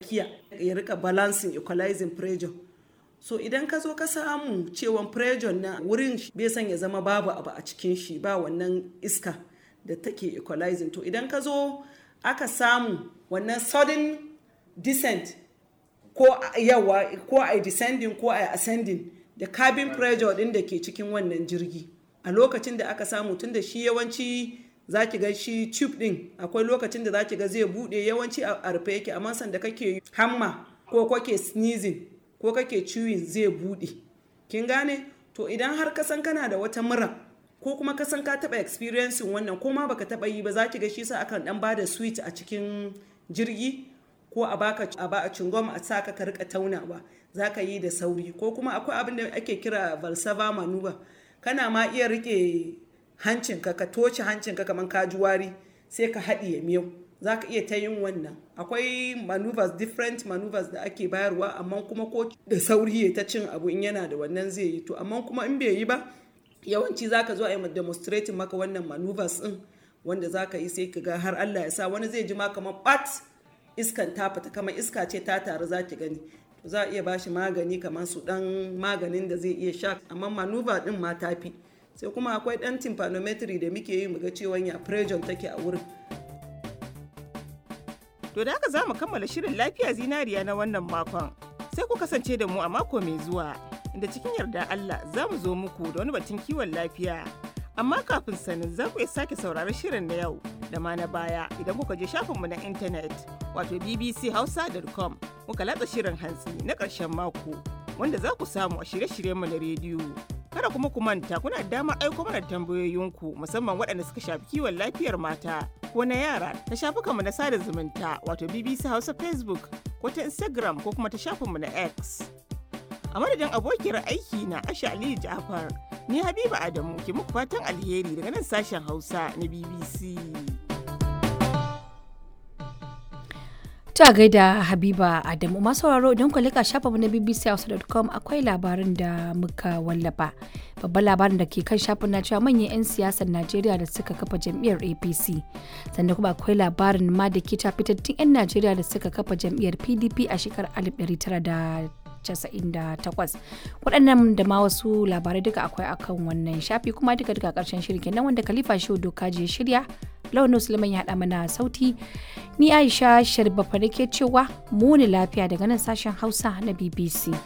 tsakiya ya rika balancing equalizing pressure so idan ka zo ka samu cewa pressure na wurin bai son ya zama babu abu a cikin shi ba wannan iska da take equalizing to idan ka zo aka samu wannan sudden descent ko yawa ko a descending ko a ascending da cabin pressure din da ke cikin wannan jirgi a lokacin da aka samu tun da shi yawanci za ki ga shi tube din akwai lokacin da za ki ga zai bude yawanci a rufe yake amma sanda kake hamma ko kake sneezing ko kake chewing zai bude kin gane to idan har ka san kana da wata mura ko kuma ka san ka taba experiencing wannan ko ma baka taba yi ba za ki ga shi sa akan dan bada sweet a cikin jirgi ko a baka a ba a cingom a saka ka rika taunawa za ka yi da sauri ko kuma akwai abin da ake kira valsava maneuver kana ma iya rike hancinka ka toce hancinka kamar ka ji wari sai ka haɗiye miyau za ka iya ta yin wannan akwai maneuvers different maneuvers da ake bayarwa amma kuma ko da sauri ya ta cin abu in yana da wannan zai yi to amma kuma in bai yi ba yawanci za ka zo a yi demonstrating maka wannan maneuvers din wanda za ka yi sai ka ga har Allah ya sa wani zai ji ma kamar bat iskan ta fita kamar iska ce ta taru za ki gani za a iya bashi magani kamar su dan maganin da zai iya sha amma manuva din ma ta fi sai kuma akwai dan tympanometry da muke yi muga cewa ya pressure take a wurin To da haka za mu kammala shirin lafiya zinariya na wannan makon. Sai ku kasance da mu a mako mai zuwa, inda cikin yarda Allah za mu zo muku da wani batun kiwon lafiya. Amma kafin sanin za ku iya sake sauraron shirin na yau da ma na baya idan kuka je shafinmu na intanet wato bbchausa.com muka latsa shirin hantsi na ƙarshen mako wanda za ku samu a shirye-shiryenmu na rediyo. Kada kuma ku manta kuna damar aiko mana tambayoyinku musamman waɗanda suka shafi kiwon lafiyar mata ko na yara ta shafukanmu na sada zumunta wato BBC Hausa Facebook ko ta Instagram ko kuma ta shafinmu na X. A madadin abokiyar aiki na Asha Aliyu Ja'far, ni Habiba Adamu ke muku fatan alheri daga nan sashen Hausa na BBC. Ta gaida Habiba Adamu masu sauraro idan ku lika shafa na bbchausa.com akwai labarin da muka wallafa. Babban labarin da ke kan shafin na cewa manyan 'yan siyasar Najeriya da suka kafa jam'iyyar APC. Sannan kuma akwai labarin ma da ke fitattun 'yan Najeriya da suka kafa jam'iyyar PDP a shekarar 1998. waɗannan da ma wasu labarai duka akwai akan wannan shafi kuma duka duka ƙarshen shirin kenan wanda khalifa shehu doka je shirya launin suleiman ya haɗa mana sauti ni aisha sharbafa nake cewa muni lafiya daga nan sashen hausa na bbc